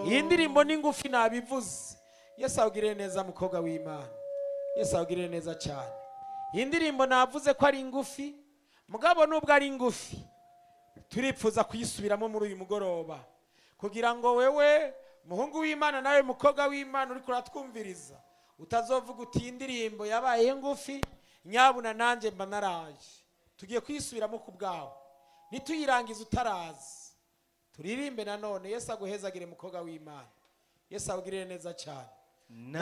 iyi ndirimbo ni ngufi nabivuze yesu awugirire neza mukobwa w'imana yesu awugirire neza cyane iyi ndirimbo navuze ko ari ngufi mugabo nubwo ari ngufi turipfuza kuyisubiramo muri uyu mugoroba kugira ngo wewe muhungu w'imana nawe mukobwa w'imana uri kuratwumviriza utazovuga uti iyi ndirimbo yabaye ngufi nyabuna nanjye mba naraje tugiye kuyisubiramo ku bwawe nituyirangiza utarazi turirimbe nanone yesu aguhezagire mukobwa w'imana yesu awugirire neza cyane